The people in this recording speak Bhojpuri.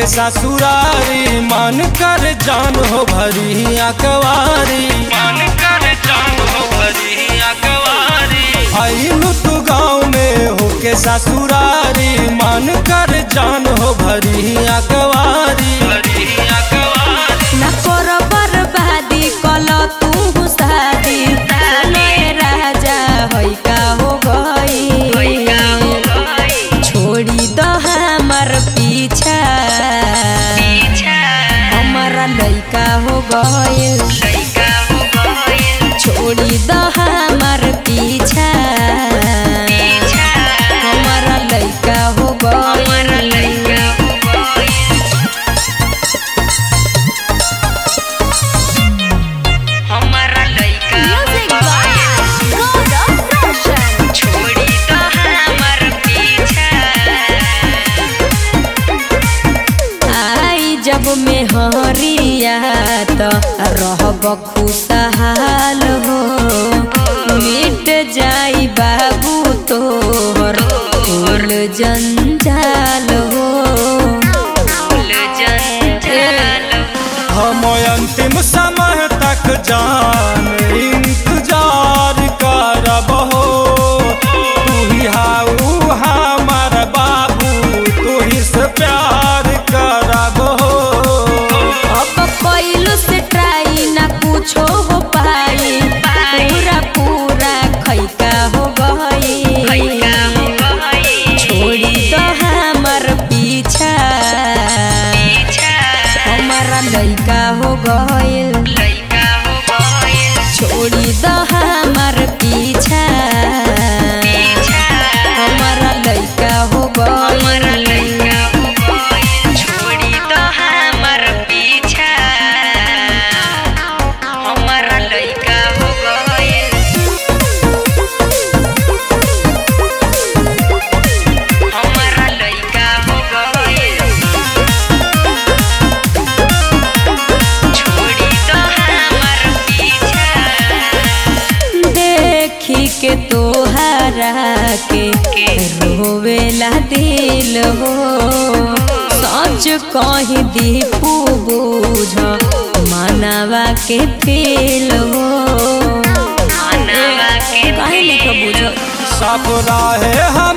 ससुरारी मन कर जान हो भरी अकवारी मन कर जान हो भरी अकवारी आइलू तू गाँव में होके ससुरारी मन कर जान हो भरी अकवारी भरी अकवारी ना कर बर्बादी कल तू शादी नए राजा होई का हो गई छोड़ी दो हमर पीछा हमारा लइका हो गइल छोड़ी दो हमर पीछा हमारा लइका हो गइल हमारा लइका Music by God of Fashion. छोड़ी तो हमर पीछा आई जब में हरिया तो रहब खुशहाल हो मिट जाई बाबू तोहर फूल जंजाल हो फूल जंजाल हम अंतिम समय तक जान इंतजार करब हो तू ही हाउ हमार बाबू तू ही से प्यार करब हो अब कैलू से ट्राई ना कुछो हो पाई पूरा पूरा खैका हो गई लइका हो गई छोड़ी दो हमर पीछा पीछा हमारा लइका हो गइल लइका हो गई छोड़ी दो हमर पीछा पीछा हमारा लइका हो हमारा गइल लइका हो गई छोड़ी तो हमर पीछा हमारा लइका हो गई हमारा लइका हो गई छोड़ी तो हमर पीछा देखी के तोहरा के रोवेला दिल हो सच कही दीपू बूझ मानवा के फेल हो मानवा के काहे लिख बूझ सब राहे